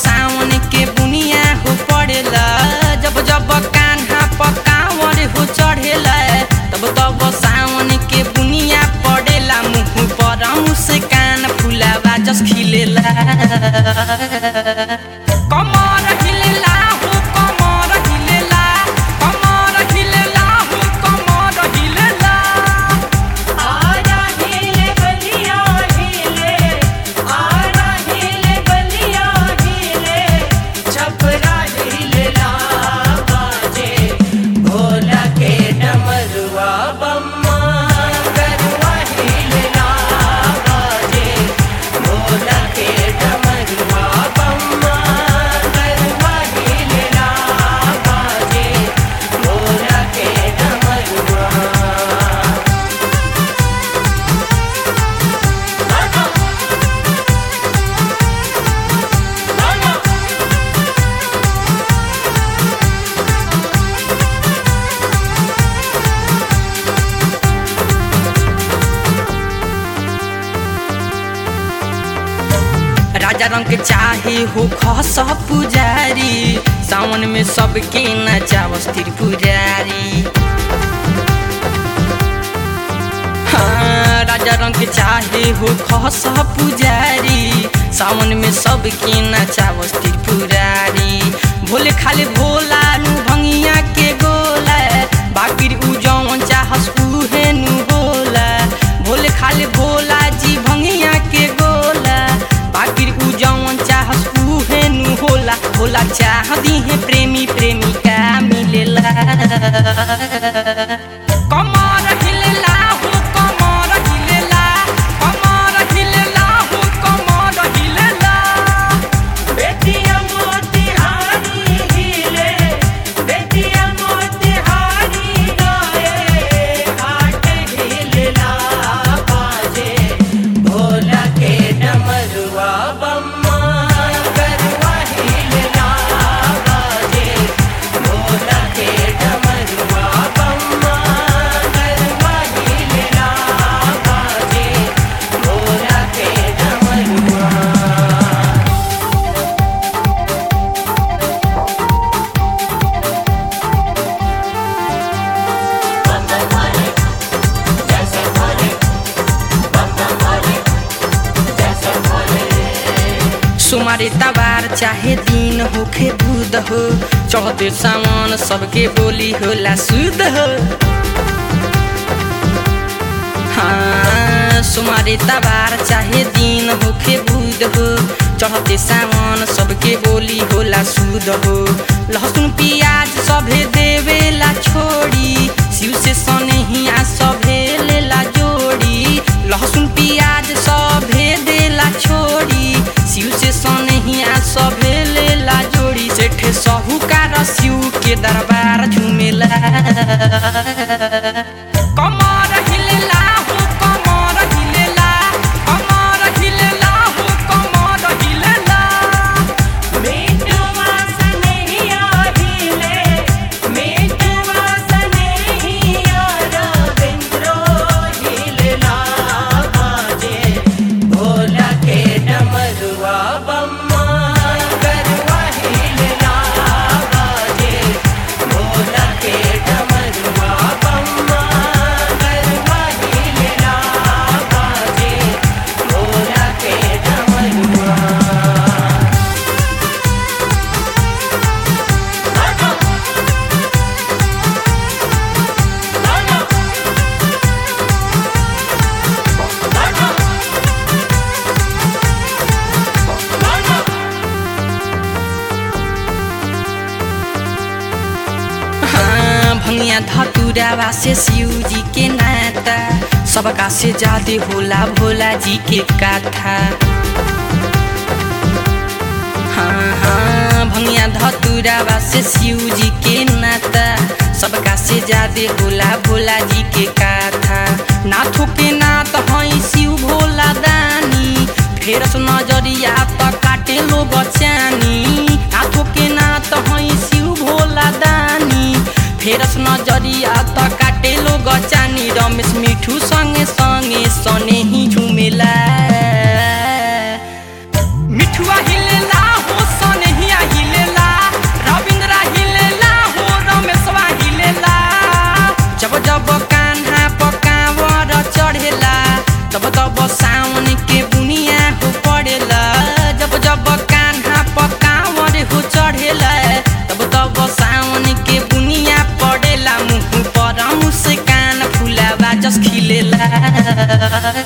सावन के बुनिया हो पड़ेला जब जब कान्हा पकावर हो चढ़ेला तब तब सावन के बुनिया पड़ेला मुँह पर मुस्कान फुलावा जस खिलेला कमर हिलेला हो कमर हिलेला कमर हिलेला हो कमर हिलेला आरा हिले बलिया हिले आरा हिले बलिया हिले छपरा हिले ला बाजे भोला के डमरुआ बम्मा गरुआ हिले ला बाजे भोला के डमरुआ बम्मा गरुआ हिले ला बाजे भोला के डमरुआ राजा रंग के चाहे हो खस पुजारी सावन में सबके नचावस त्रिपुरारी हाँ, राजा रंग के चाहे हो खस पुजारी सावन में सबके नचावस त्रिपुरारी भोले खाले भोला नु भंगिया के गोला बाकिर उ जौन चाहस उहे नु होला भोले खाले भोला जी भंगिया के गोला बाकिर उ जौन चाहस उहे नु होला होला चाह दिहे प्रेमी प्रेमिका मिलेला कमर हिलेला हो कमर हिलेला कमर हिलेला हो कमर हिलेला बेटिया मोतिहारी हिले बेटिया मोतिहारी गाए घाट हिले ला बाजे भोला के डमरुआ बम्मा गरुआ हिले ला बाजे भोला के डमरुआ बम्मा गरुआ हिले ला बाजे भोला के डमरुआ सुमारे तबार चाहे दिन होखे दूध हो चढ़ते सामान सबके बोली होला शुद्ध हो हाँ सुमारे तबार चाहे दिन होखे बुध हो चढ़ते सामान सबके बोली होला शुद्ध हो लहसुन प्याज सभे देवेला छोड़ी शिव से सनहिया सभे लेला जोड़ी लहसुन प्याज सभे देला छोड़ी शिव से सनहिया सभे लेला जोड़ी सेठे साहूकार शिव के दरबार झुमेला कमर हिलेला हो कमर हिलेला कमर हिलेला हो कमर हिलेला मीठू वासनेहिया हिले मीठू वासनेहिया रविंद्रो हिलला बाजे भोला के डमरुआ बम्मा गरुआ हिलला बाजे भोला के डमरुआ बम्मा गरुआ हिलला बाजे भोला के डमरुआ हाँ भंगिया धतुरावा से शिव जी के नाता सबका से ज्यादा होला भोला जी के कथा हाँ हाँ भंगिया धतुरावा से शिव जी के नाता सबका से ज्यादा होला भोला जी के कथा नाथों के नाथ हई शिव भोला दानी फेरस नजरिया त काटे लो बचानी नाथों के नाथ हई शिव भोला दानी फेरस नजरिया त काटे लो गचानी रमेश मिठू संगे संगे सने ही झुमेला मिठुआ हिलेला हो सने जब सावन के बुनिया हो पड़ेला जब जब कान्हा पकावर हो चढ़ेला तब तब सावन के बुनिया पड़ेला मुँह पर मुस्कान फुलावा जस खिलेला